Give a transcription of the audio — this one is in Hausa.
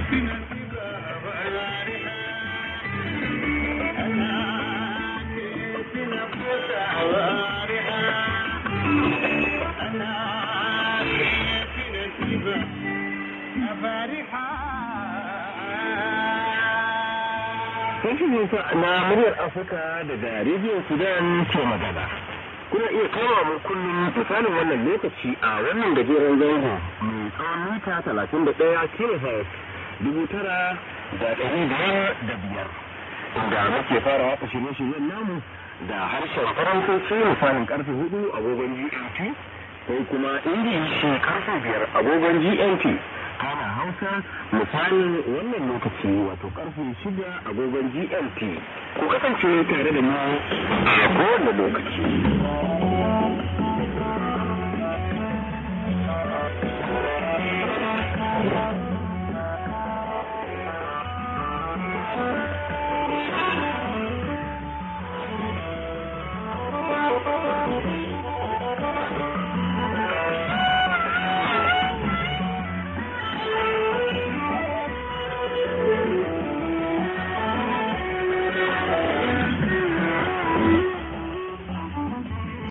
Sashen Hausa na muryar Afirka daga rediyon Sudan ke magana. Kuna iya kama mu kullum misalin wannan lokaci a wannan gajeren zango mai tsawon mita talatin da ɗaya kilohertz dubu tara da ɗari biyar da biyar. Inda muke fara watsa shirye-shiryen namu da harshen faransanci misalin karfe hudu agogon GMT ko kuma ingilishi karfe biyar agogon GMT. kana hausa misalin wannan lokaci wato karfe shida agogon gmt ku kasance tare da mu a kowane lokaci